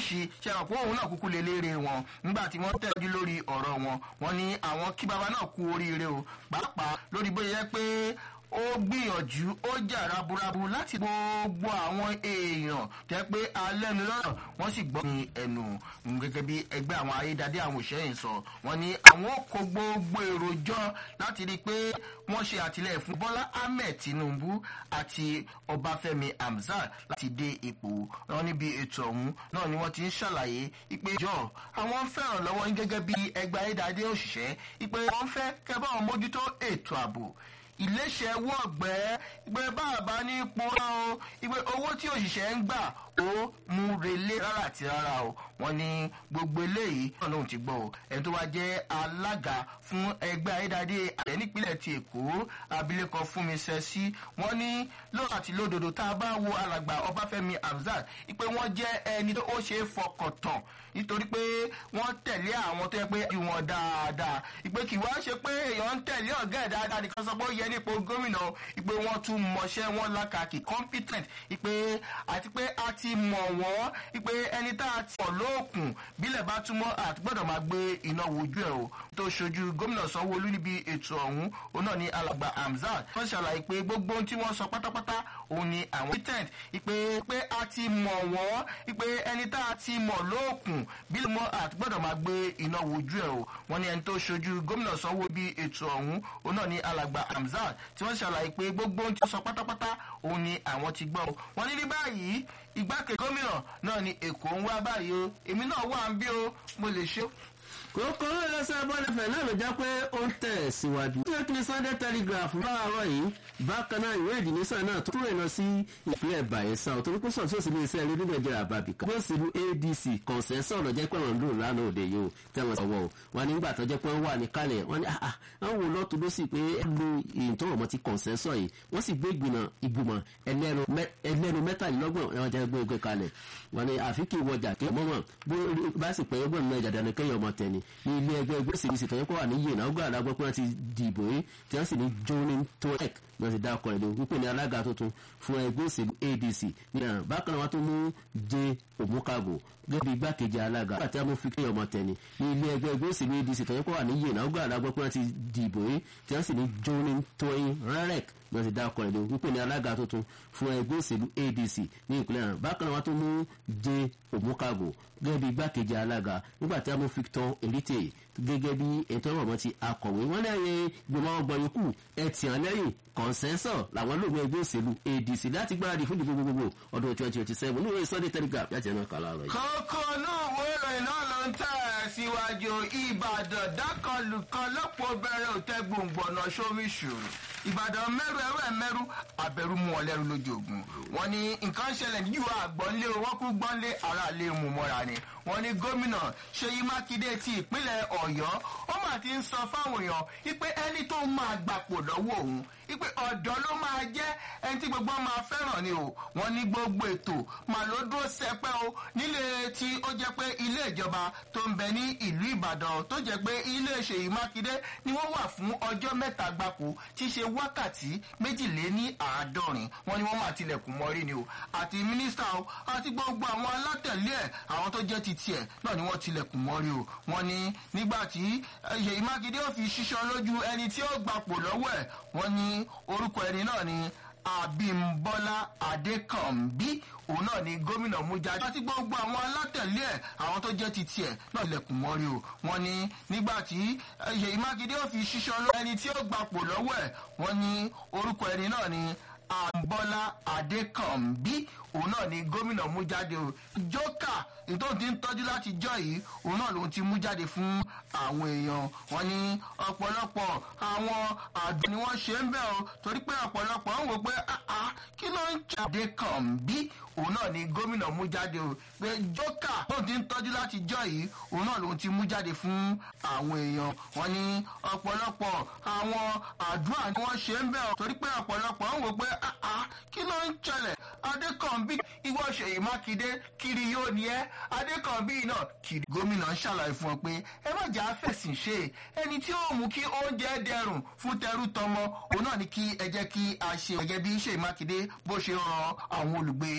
ṣí ṣe àpò òun náà kúkú lè léèrè wọn nígbà tí wọ́n tẹ̀jú lórí ọ̀rọ̀ wọn wọ́n ní àwọn kí baba náà kú oríire o pàápàá lórí bóyá yẹ pé ó gbìyànjú ó jà raburabu láti gbogbo àwọn èèyàn tẹ́ pé alẹ́nu lọ́rọ̀ wọ́n sì gbọ́ ní ẹnu gẹ́gẹ́ bí ẹgbẹ́ àwọn ayédáde àwọn òṣèyìn sọ wọ́n ní àwọn kó gbogbo èrò jọ láti rí i pé wọ́n ṣe àtìlẹ́yìn fún bọ́lá ahmed tinubu àti ọbáfẹ́mi hamzat láti dé ipò wọn níbi ètò ọ̀hún náà ni wọ́n ti ń ṣàlàyé ìpè jọ àwọn fẹ́ràn lọ́wọ́ yín gẹ́gẹ́ bí ẹgbẹ́ ayédáde òṣìṣẹ́ ìpè wọ́n fẹ́ kẹ́ bá wọn mójútó ètò ààbò iléeṣẹ́ owó ọ̀gbẹ́ ìgbé bàbá ní ipò rán o ìgbé owó tí òṣìṣẹ́ ń gbà ó mú relé rárá àti rárá o wọ́n ní gbogbo eléyìí náà lóun ti gbọ́ o ẹni tó wá jẹ́ alága fún ẹgbẹ́ ayédáadé ààrẹ nípínlẹ̀ ti èkó abilékọ fúnmi sẹ́sí wọ́n ní lóòrò àti lódodo tá a bá wo alàgbà ọbáfẹ́mi hamzat ìpè wọ́n jẹ́ ẹni tó ṣe é fọkàn tán nítorí pé wọ́n tẹ̀lé àwọn tó yẹ pé ju wọn dáadáa ìpè kì wá ṣe pé èèyàn ń tẹ̀lé ọ̀gá ẹ̀ dáadáa nìkan sọ pé ó yẹ nípò gómìnà ìpè wọ́n tún mọṣẹ́ wọn lákàkì competent ìpè àti pé a ti mọ̀ wọ́n ìpè ẹni tá a ti mọ̀ lóòkùn bílẹ̀ bá túmọ̀ àti gbọ́dọ̀ máa gbé iná wojú ẹ̀ o tó ṣojú gómìnà sanwó-olú níbi ètò ọ̀hún òun náà ní alàgbà hamzat wọ́n ṣàlàyé pé gbogbo ohun tí wọ́n sọ pátápátá òun ni àwọn competent ìpè pé a ti mọ̀ wọ́n ìpè ẹni tá a ti mọ̀ lóòkùn bílẹ̀ mọ́ àti gbọ́dọ̀ máa gbé iná wojú ẹ̀ o wọ́n ní ẹni tó ṣojú gómìnà sanwó bí ètò ọ̀hún òun náà ní alàgbà hamzat tí wọ́n ṣàlàyé pé gbogbo ohun tí wọ́n sọ pátápátá òun ni àwọn ti gbọ́ wọ́n ní ní báyìí igbákejì gómìnà náà ni èkó ń wá báyìí o èmi náà wà ń bí o mo lè ṣe kókó ẹlẹ́sẹ̀ bọ́lẹ̀fẹ̀ náà ló jẹ́ pé ó ń tẹ̀ síwájú. ṣé kí ni sunday telegraph láàárọ̀ yìí bákan náà ìwé ìdìnísàn náà tó kúrò lọ sí ìpínlẹ̀ bayelsa òtún kó sọ̀tún sí iléeṣẹ́ rédíò nàìjíríà bàbíkà. bó sì lu adc kọ̀ǹsẹ̀sọ̀ lọ jẹ́ pé wọ́n ń lò lánàá òde yìí o tẹ́wọ̀n sọ̀wọ́ o wọn nígbà tó jẹ́ pé wọ́n wà ní kalẹ̀ wọ́n ní àwọn wò lọ́tún ló sì pé lu ìtọ́wọ̀ mọ́ ti kọ̀ǹsẹ̀sọ̀ yìí wọ́n sì gbé ìgbìmọ̀ ìgbìmọ̀ ẹlẹ́nu mẹ́tàlélọ́gbọ̀n ẹ̀wọ̀n jẹ́ gbé gbé kalẹ̀ wọ́n ní àfi kí wọjà kí mọ́mọ́ bá sì pẹ́ ọgbọ̀n náà ìjàdá ni kéèyàn ọmọ tẹ̀ni ní ilé ẹgbẹ́ ẹgbẹ́ òsèlú tó yẹ kó wà ní yìí náà gbọ́dọ̀ àgbọ̀ pé wọ́n ti dìbò yìí tí wọ́n sì ní jonin toek ní wọ́n ti dá ọkọ̀ ẹ̀dùn wípé ní alága tuntun fún ẹgbẹ́ òsèlú adc ní àná bákan náà wọ́n tún mú jẹ òmùkàgò gẹ́gẹ́ bí igbákejì alága àti amófin kéèyàn ọmọ tẹ̀ni ní ilé ẹgbẹ́ ẹgbẹ́ òsèlú adc tó yẹ kó wà ní yìí náà gbọ́dọ̀ àgbọ̀ pé wọ́n ti dìbò yìí tí wọ́n sì ní jonin toyin rẹ́rẹ́k ní wọ́n ti dá ọkọ̀ ẹ̀dùn wípé ní alága tuntun fún ẹgbẹ́ òsèlú adc ní ìpínlẹ̀ náà bákan náà wọ́n tún mú jẹ òmùkàgò gẹ́gẹ́ bí igbákejì alága nígbà tí amófin tán èlítè gẹ́gẹ́ bí ètò ọ̀rọ̀ ti akọ̀wé wọn lẹ́yìn gbọmọ ọgbọ̀n yòókù ẹtì hàn lẹ́yìn kọ̀ǹsẹ́nsọ̀ làwọn lóògùn ẹgbẹ́ òṣèlú adc láti gbáradì fún ìdìbò gbogbogbò ọdún twenty twenty seven ní ìwé sunday telegraph yàtì ẹ̀nà kàlá rẹ̀. kókó náà wo ìròyìn náà ló ń tẹ̀ síwájú ìbàdàn dákọlùkọ lọ́pọ̀ bẹ̀rẹ̀ òtẹ́ gbòǹgbọ̀nà sóríṣùrù ìbàdàn mẹ́rù ẹ̀rọ ẹ̀ mẹ́rù abẹ́rù mú wọn lẹ́rù lójú ogun wọn ní nǹkan ṣẹlẹ̀ ní yíwá àgbọ̀nlé wọn kú gbọ́nlé ara lè mú mọ́ra ni wọn ní gómìnà ṣèyí mákindé ti ìpínlẹ̀ ọ̀yọ́ ó mà ti ń sọ fáwọn èèyàn wípé ẹni tó máa gbapò lọ́wọ́ òun wípé ọ̀dọ́ ló máa jẹ́ ẹni tí gbogbo máa fẹ́ràn ni o wọ́n ní gbogbo ètò màá ló dúró sẹpẹ́ o nílé tí ó jẹ́ pé ilé ìjọba tó ń bẹ ní ìlú ìbàdàn tó jẹ́ pé ilé ṣèyí mákindé ni wọ́n wà fún ọjọ́ mẹ́ta gbapò tí í ṣe wákàtí méjìléní àádọ́rin wọ́n ní wọ́n máa tilẹ̀kùn mọ́rí ni o àti mínísítà o àti gbogbo àwọn alátẹ̀lé ẹ̀ àwọn tó jẹ́ ti tiẹ̀ náà ni wọ́n tilẹ̀kùn mọ́rí o wọ́n ní nígbà tí ṣèyí mákindé ò fi ṣíṣan lójú ẹni tí ó gbapò lọ́wọ́ ẹ̀ wọ́n ní orúkọ ẹni náà ni abimbola adekanbi òun náà ni gómìnà mú jáde àti gbogbo àwọn alátẹ̀lé ẹ̀ àwọn tó jẹ́ ti tiẹ̀ náà lẹ̀kùn mọ́rí o wọ́n ní nígbà tí ṣèyí mákindé ò fi ṣíṣan lójú ẹni tí ó gbapò lọ́wọ́ ẹ̀ wọ́n ní orúkọ ẹni náà ni abimbola adekanbi òun náà ni gómìnà mú jáde o jókà nítorí tí ń tọ́jú láti jọ yìí òun náà lòun ti mú jáde fún àwọn èèyàn wọn ní ọ̀pọ̀lọpọ̀ àwọn àdùn ni wọ́n ṣe ń bẹ̀ o torí pé ọ̀pọ̀lọpọ̀ ń wò pé kí ló ń jáde kàn bí òun náà ni gómìnà mú jáde o pé jókà tóun ti ń tọ́jú láti jọ yìí òun náà lòun ti mú jáde fún àwọn èèyàn wọn ní ọ̀pọ̀lọpọ̀ àwọn àdúrà ni wọ́n ṣe ń bẹ̀ o torí pé ọ̀pọ̀lọpọ̀ ń wò pé kí ló ń ṣẹlẹ̀ adékànbí ìwọ ṣèyí mákindé kiri yóò ní ẹ adékànbí náà kiri gómìnà ń ṣàlàyé fún ọ pé ẹ má jà á fẹ̀sìn ṣe ẹni tí ó mú kí oúnjẹ dẹrùn fún tẹrú tọmọ òun náà ni kí ẹ jẹ́ kí a ṣe gẹ́gẹ́ bí ṣèyí mákindé bó ṣe ràn àwọn olùgbé